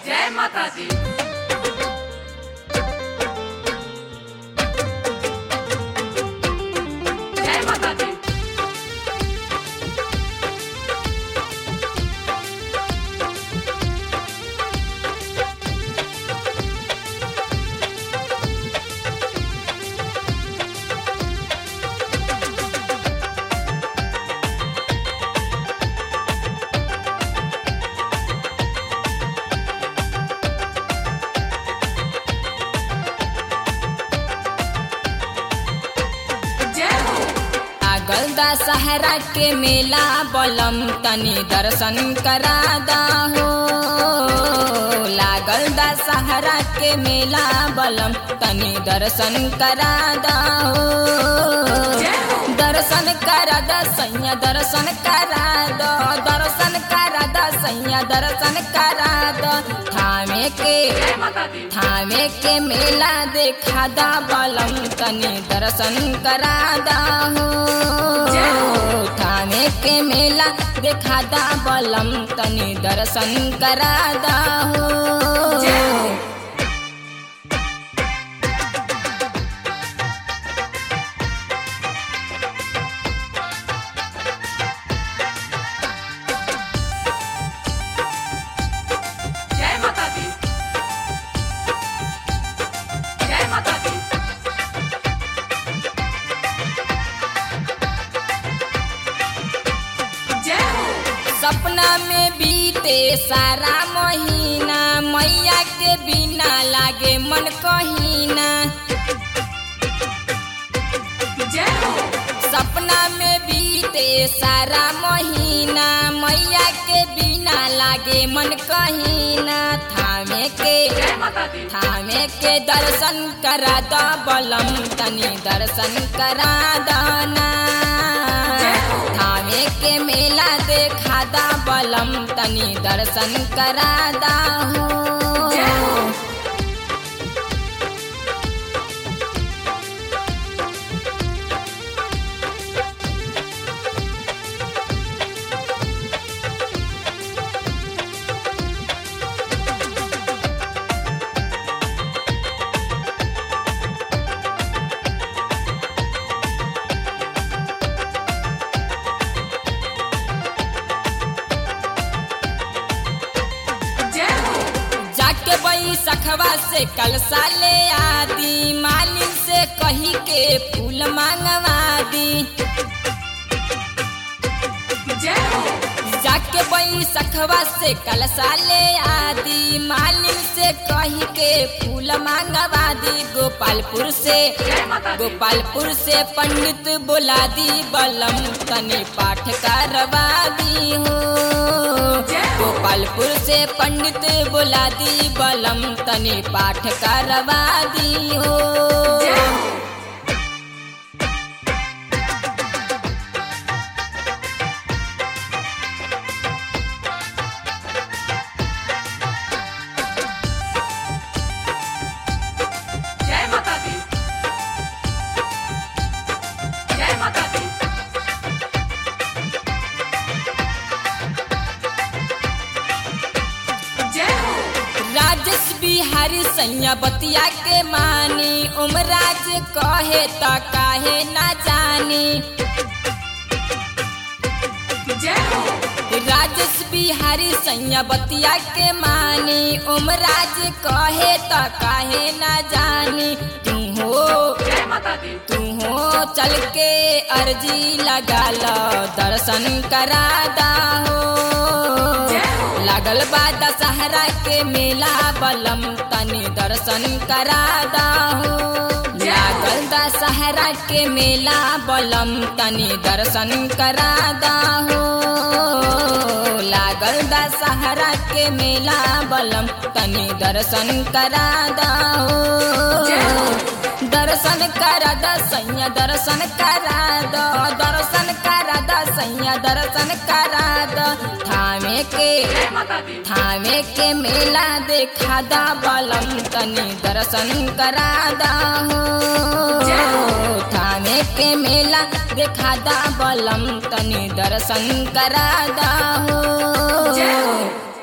जय माता दी जय माता दी जय हो आगल दशहरा के मेला बलम तनी दर्शन करा हो लागल दशहरा के मेला बलम तनी दर्शन करा हो जय हो दर्शन करा द सैया दर्शन करा दो दर्शन करा द सैया दर्शन करा दो थामे के जय माता दी थामे के मेला देखा दा बलम तनी दर्शन करा दा हो जय हो। थामे के मेला देखा दा बलम तनी दर्शन करा दा हो जय हो जय माता दी जय माता दी जय हो सपना में बीते सारा महीना मैया के बिना लागे मन कहीना जय हो सपना में बीते सारा महीना मैया के बिना लागे मन कहीना थामे के जय माता दी थामे के दर्शन करा द बलम तनी दर्शन करा दाना जय हो। थामे के मेला देखा दा बलम तनी दर्शन करा दा हो जय हो जय हो जाके बई सखवा से कल साले आदि मालिन से कही के फूल मांगवा दी जय हो जाके बई सखवा से कल साले आदि मालिन से कही के फूल मांगवा दी गोपालपुर से जय माता दी गोपालपुर से पंडित बुला दी बलम तनी पाठ करवा दी हो जय हो। गोपालपुर से पंडित बुला दी बलम तनी पाठ करवा दी हो जय हो जय माता दी जय माता दी जय हो राजेश बिहारी सैया बतिया के मानी उमराज कहे त काहे ना जानी जय हो राजेश बिहारी सैया बतिया के मानी उमराज कहे त काहे ना जानी तू हो जय माता दी तू हो चल के अर्जी लगा लो दर्शन करा दा हो जय हो। लागल बा दशहरा के मेला बलम तनी दर्शन करा दा हो जय हो। लागल दशहरा के मेला बलम तनी दर्शन करा दा हो लागल दशहरा के मेला बलम तनी दर्शन करा दा जय हो हो। दर्शन करा द सैया दर्शन करा दो दर्शन करा द सैया दर्शन करा दो थामे के जय माता दी थामे के मेला देखा दा बलम तनी दर्शन करा दा हो जय हो। थामे के मेला देखा दा बलम तनी दर्शन करा दा हो जय हो।